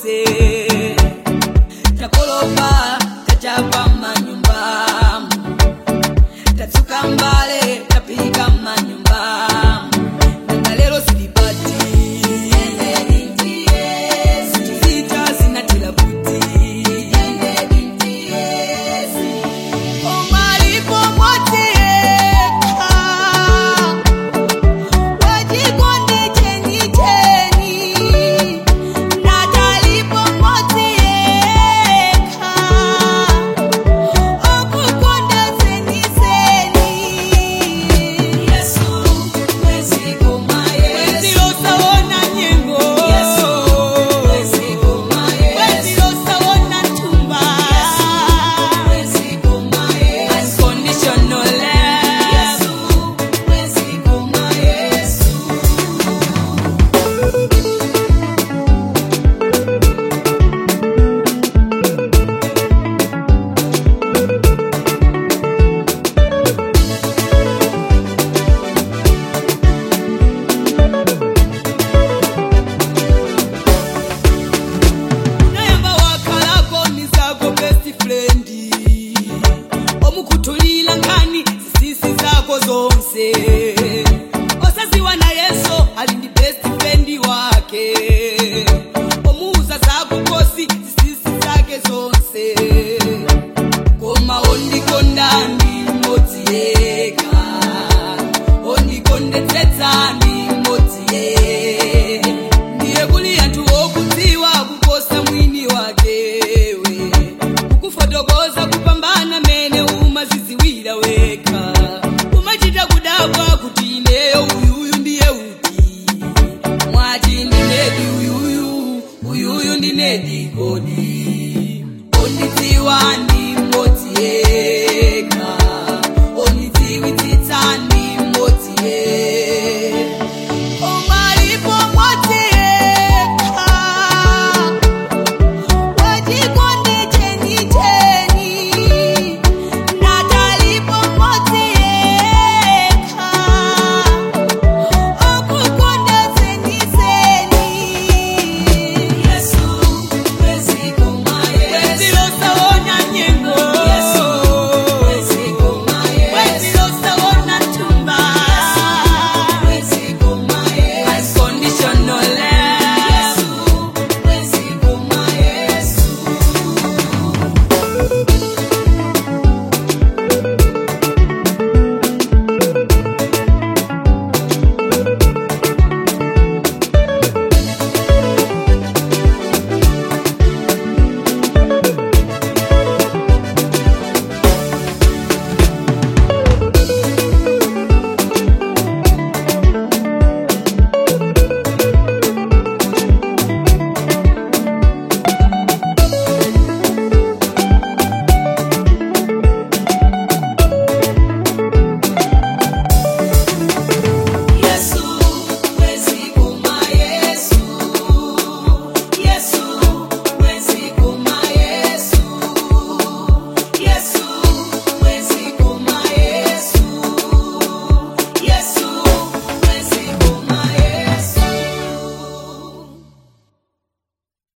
zonse takolopa tachapa manyumbamu tatsuka mbale tapika manyumbamu nanga lero silipati zita zinatila buti omalipo mwatieka wajikondi cheni cheni natalipo mwatieka okukonda zeni zeni yesu wezikoma wezilosawona nyengo wezilosawona ntumba unconditional love nayamba wakhalako nizako best friend omukhuthulila nkhani zisisi zako zonse osaziwa na yeso ali ndi best friend wake omuuza zako kosi zisisi zake zonse koma ondikonda ndi mmodzi yekha ondikondetsetsa ndi mmodzi ye ndiye kuli anthu okudziwa kuposa mwini wakewe kukufotokoza kupambana mene umaziziwira wekha umachita kudabwa kuti ineyo uyuyu ndiye uti mwati ndinedi uyuyu uyuyu ndinedi kodi ondidziwa ndi